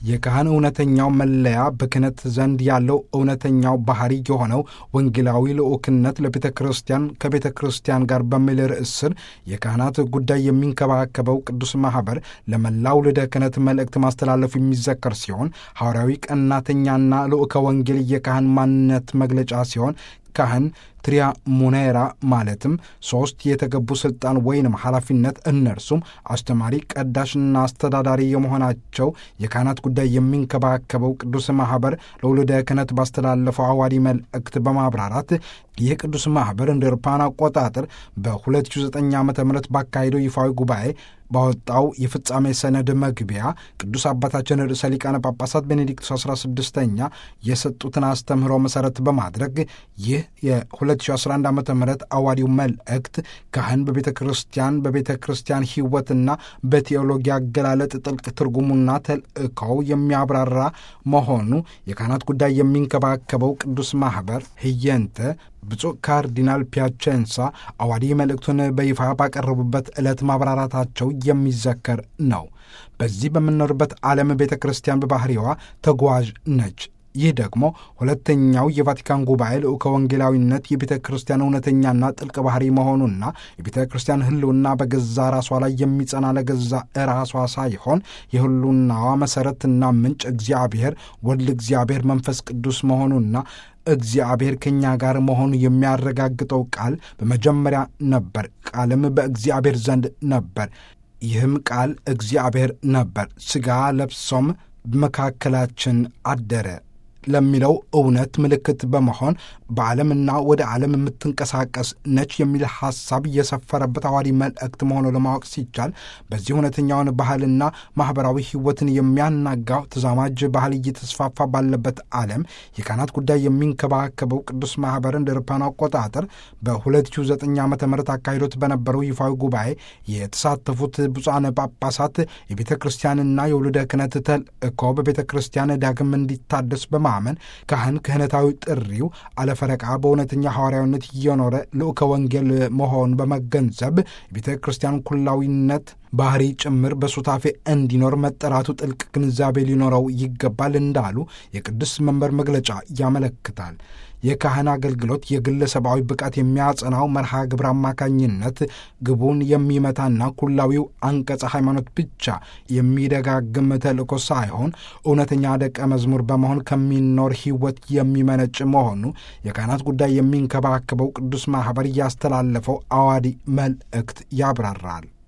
የካህን እውነተኛው መለያ በክህነት ዘንድ ያለው እውነተኛው ባህሪ የሆነው ወንጌላዊ ልዑክነት ለቤተ ክርስቲያን ከቤተ ክርስቲያን ጋር በሚል ርዕስ ስር የካህናት ጉዳይ የሚንከባከበው ቅዱስ ማኅበር ለመላው ልደ ክህነት መልእክት ማስተላለፉ የሚዘከር ሲሆን ሐዋርያዊ ቀናተኛና ልዑከ ወንጌል የካህን ማንነት መግለጫ ሲሆን ካህን ትሪያ ሙኔራ ማለትም ሦስት የተገቡ ሥልጣን ወይንም ኃላፊነት እነርሱም አስተማሪ፣ ቀዳሽና አስተዳዳሪ የመሆናቸው የካህናት ጉዳይ የሚንከባከበው ቅዱስ ማኅበር ለውልደ ክህነት ባስተላለፈው አዋዲ መልእክት በማብራራት ይህ ቅዱስ ማኅበር እንደ አውሮፓውያን አቆጣጠር በ2009 ዓ ም ባካሄደው ይፋዊ ጉባኤ ባወጣው የፍጻሜ ሰነድ መግቢያ ቅዱስ አባታችን ርዕሰ ሊቃነ ጳጳሳት ቤኔዲክቱስ 16ኛ የሰጡትን አስተምህሮ መሠረት በማድረግ ይህ የ2011 ዓ ም አዋዲው መልእክት ካህን በቤተ ክርስቲያን በቤተ ክርስቲያን ሕይወትና በቴዎሎጂ አገላለጥ ጥልቅ ትርጉሙና ተልእኮው የሚያብራራ መሆኑ የካህናት ጉዳይ የሚንከባከበው ቅዱስ ማኅበር ህየንተ ብፁዕ ካርዲናል ፒያቼንሳ አዋዲ መልእክቱን በይፋ ባቀረቡበት ዕለት ማብራራታቸው የሚዘከር ነው። በዚህ በምንኖርበት ዓለም ቤተ ክርስቲያን በባሕሪዋ ተጓዥ ነች። ይህ ደግሞ ሁለተኛው የቫቲካን ጉባኤ ልዑከ ወንጌላዊነት የቤተ ክርስቲያን እውነተኛና ጥልቅ ባህሪ መሆኑና የቤተ ክርስቲያን ሕልውና በገዛ ራሷ ላይ የሚጸና ለገዛ ራሷ ሳይሆን የሕልውናዋ መሠረትና ምንጭ እግዚአብሔር ወልድ እግዚአብሔር መንፈስ ቅዱስ መሆኑና እግዚአብሔር ከእኛ ጋር መሆኑ የሚያረጋግጠው ቃል በመጀመሪያ ነበር፣ ቃልም በእግዚአብሔር ዘንድ ነበር፣ ይህም ቃል እግዚአብሔር ነበር፣ ሥጋ ለብሶም መካከላችን አደረ ለሚለው እውነት ምልክት በመሆን በዓለምና ወደ ዓለም የምትንቀሳቀስ ነች የሚል ሐሳብ የሰፈረበት አዋዲ መልእክት መሆኑ ለማወቅ ሲቻል በዚህ እውነተኛውን ባህልና ማኅበራዊ ሕይወትን የሚያናጋው ተዛማጅ ባህል እየተስፋፋ ባለበት ዓለም የካህናት ጉዳይ የሚንከባከበው ቅዱስ ማኅበር እንደ አውሮፓውያን አቆጣጠር በ2009 ዓ ም አካሂዶት በነበረው ይፋዊ ጉባኤ የተሳተፉት ብፁዓን ጳጳሳት የቤተ ክርስቲያንና የውልደ ክህነት ተልእኮ በቤተ ክርስቲያን ዳግም እንዲታደስ በማ ማመን ካህን ክህነታዊ ጥሪው አለፈረቃ በእውነተኛ ሐዋርያዊነት እየኖረ ልዑከ ወንጌል መሆን በመገንዘብ የቤተ ክርስቲያን ኩላዊነት ባህሪ ጭምር በሱታፌ እንዲኖር መጠራቱ ጥልቅ ግንዛቤ ሊኖረው ይገባል እንዳሉ የቅዱስ መንበር መግለጫ ያመለክታል። የካህን አገልግሎት የግለሰባዊ ብቃት የሚያጸናው መርሃ ግብር አማካኝነት ግቡን የሚመታና ኩላዊው አንቀጸ ሃይማኖት ብቻ የሚደጋግም ተልእኮ ሳይሆን እውነተኛ ደቀ መዝሙር በመሆን ከሚኖር ሕይወት የሚመነጭ መሆኑ የካህናት ጉዳይ የሚንከባከበው ቅዱስ ማኅበር እያስተላለፈው አዋዲ መልእክት ያብራራል።